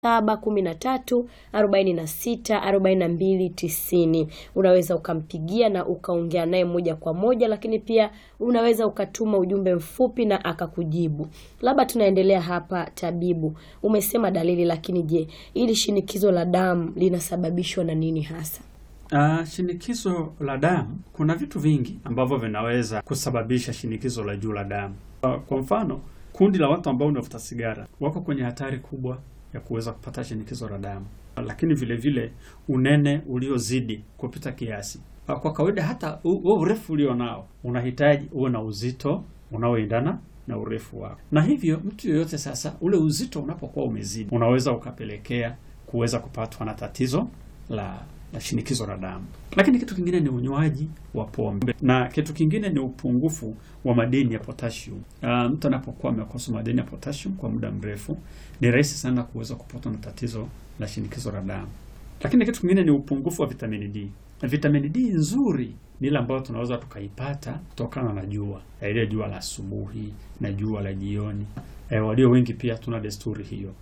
saba kumi na tatu arobaini na sita arobaini na mbili tisini. Unaweza ukampigia na ukaongea naye moja kwa moja, lakini pia unaweza ukatuma ujumbe mfupi na akakujibu. Labda tunaendelea hapa, tabibu, umesema dalili, lakini je, ili shinikizo la damu linasababishwa na nini hasa? Uh, shinikizo la damu, kuna vitu vingi ambavyo vinaweza kusababisha shinikizo la juu la damu. Uh, kwa mfano kundi la watu ambao wanavuta sigara wako kwenye hatari kubwa ya kuweza kupata shinikizo la damu, lakini vile vile unene uliozidi kupita kiasi. Uh, kwa kawaida hata huo urefu ulio nao unahitaji uwe na uzito unaoendana na urefu wako, na hivyo mtu yoyote sasa, ule uzito unapokuwa umezidi, unaweza ukapelekea kuweza kupatwa na tatizo la la shinikizo la damu. Lakini kitu kingine ni unywaji wa pombe na kitu kingine ni upungufu wa madini ya potassium. Uh, mtu anapokuwa amekosa madini ya potassium kwa muda mrefu, ni rahisi sana kuweza kupatwa na tatizo la shinikizo la damu. Lakini kitu kingine ni upungufu wa vitamini D. Vitamini D nzuri ni ile ambayo tunaweza tukaipata kutokana na jua, ile jua la asubuhi na jua la jioni. E, walio wengi pia tuna desturi hiyo.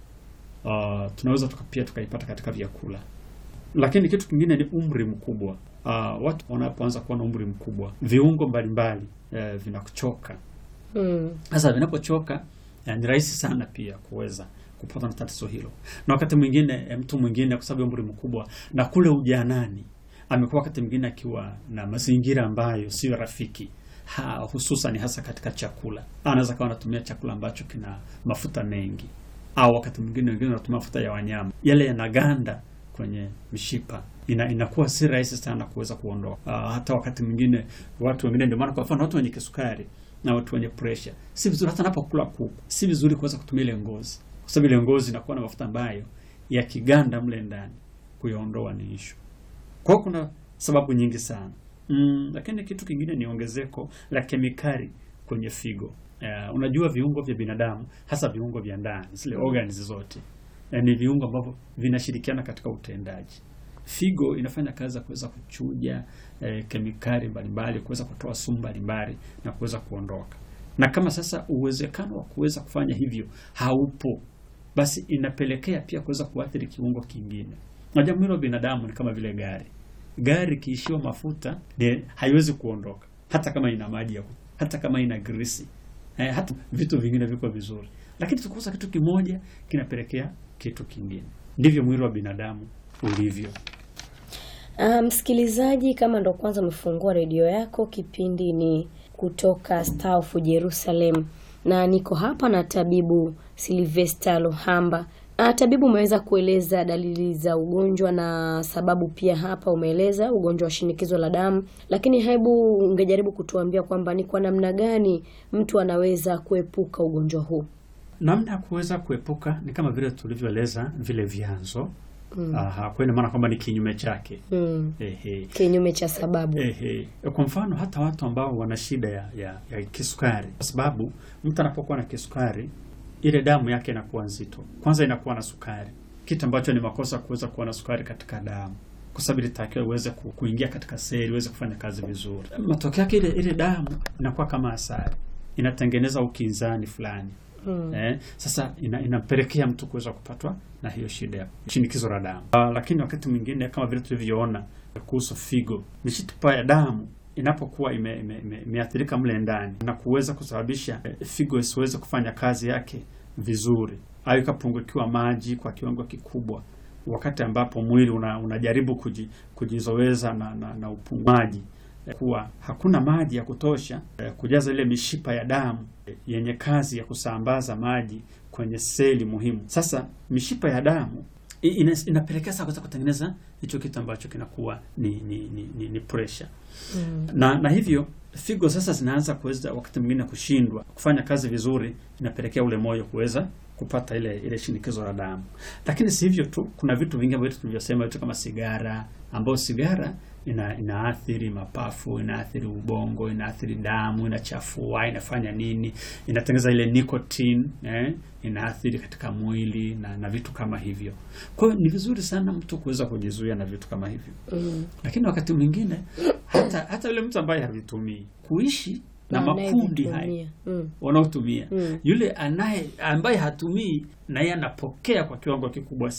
Uh, tunaweza tuka pia tukaipata katika vyakula lakini kitu kingine ni umri mkubwa. Uh, watu wanapoanza kuwa na umri mkubwa, viungo mbalimbali uh, vinakuchoka. Sasa mm. vinapochoka uh, ni rahisi sana pia kuweza kupata na tatizo hilo, na wakati mwingine mtu mwingine kwa sababu ya umri mkubwa na kule ujanani amekuwa wakati mwingine akiwa na mazingira ambayo sio rafiki ha, hususan hasa katika chakula, anaweza kawa anatumia chakula ambacho kina mafuta mengi, au wakati mwingine wengine wanatumia mafuta ya wanyama, yale yanaganda kwenye mishipa ina, inakuwa si rahisi sana kuweza kuondoa. Uh, hata wakati mwingine watu wengine, ndio maana kwa mfano watu wenye kisukari na watu wenye pressure, si vizuri hata anapokula kuku, si vizuri kuweza kutumia ile ngozi, kwa sababu ile ngozi inakuwa na mafuta ambayo yakiganda mle ndani kuyaondoa ni ishu. Kwa hiyo kuna sababu nyingi sana mm, lakini kitu kingine ni ongezeko la kemikali kwenye figo. Uh, unajua viungo vya binadamu hasa viungo vya ndani zile organs zote ni viungo ambavyo vinashirikiana katika utendaji. Figo inafanya kazi ya kuweza kuchuja eh, kemikali mbalimbali, kuweza kutoa sumu mbalimbali na kuweza kuondoka. Na kama sasa uwezekano wa kuweza kufanya hivyo haupo, basi inapelekea pia kuweza kuathiri kiungo kingine. Unajua mwili wa binadamu ni kama vile gari. Gari kiishiwa mafuta de, haiwezi kuondoka hata kama ina maji ya hata kama ina grisi eh, hata vitu vingine viko vizuri, lakini tukikosa kitu kimoja kinapelekea kitu kingine. Ndivyo mwili wa binadamu ulivyo. Uh, msikilizaji, kama ndo kwanza umefungua redio yako, kipindi ni kutoka Star of Jerusalem na niko hapa na tabibu Silvester Luhamba. Uh, tabibu, umeweza kueleza dalili za ugonjwa na sababu pia hapa umeeleza ugonjwa wa shinikizo la damu, lakini hebu ungejaribu kutuambia kwamba ni kwa namna gani mtu anaweza kuepuka ugonjwa huu? Namna ya kuweza kuepuka ni kama vile tulivyoeleza vile vyanzo. Mm. Aha, kwa ina maana kwamba ni kinyume chake. Mm. Ehe. Kinyume cha sababu. Ehe. Kwa mfano hata watu ambao wana shida ya, ya, ya kisukari, kwa sababu mtu anapokuwa na kisukari ile damu yake inakuwa nzito, kwanza inakuwa na sukari, kitu ambacho ni makosa kuweza kuwa na sukari katika damu, kwa sababu ilitakiwa iweze kuingia katika seli iweze kufanya kazi vizuri. Matokeo yake ile ile damu inakuwa kama asali, inatengeneza ukinzani fulani. Hmm. Eh, sasa ina, inapelekea mtu kuweza kupatwa na hiyo shida ya shinikizo la damu. Uh, lakini wakati mwingine kama vile tulivyoona kuhusu figo, mishipa ya damu inapokuwa imeathirika ime, ime mle ndani na kuweza kusababisha eh, figo isiweze kufanya kazi yake vizuri au ikapungukiwa maji kwa kiwango kikubwa, wakati ambapo mwili una, unajaribu kuji, kujizoweza na, na, na upunguaji kuwa hakuna maji ya kutosha eh, kujaza ile mishipa ya damu eh, yenye kazi ya kusambaza maji kwenye seli muhimu. Sasa mishipa ya damu ina, inapelekea sasa kuweza kutengeneza hicho kitu ambacho kinakuwa ni ni, ni, ni, ni pressure mm. na na hivyo figo sasa zinaanza kuweza wakati mwingine kushindwa kufanya kazi vizuri, inapelekea ule moyo kuweza kupata ile ile shinikizo la damu. Lakini si hivyo tu, kuna vitu vingi ambavyo tulivyosema, vitu kama sigara, ambayo sigara ina inaathiri mapafu, inaathiri ubongo, inaathiri damu, inachafua, inafanya nini, inatengeneza ile nicotine eh, inaathiri katika mwili na, na vitu kama hivyo. Kwa hiyo ni vizuri sana mtu kuweza kujizuia na vitu kama hivyo mm. Lakini wakati mwingine hata hata yule mtu ambaye havitumii kuishi na makundi haya anayevitumia. Mm. wanaotumia Mm. yule anaye ambaye hatumii naye anapokea kwa kiwango kikubwa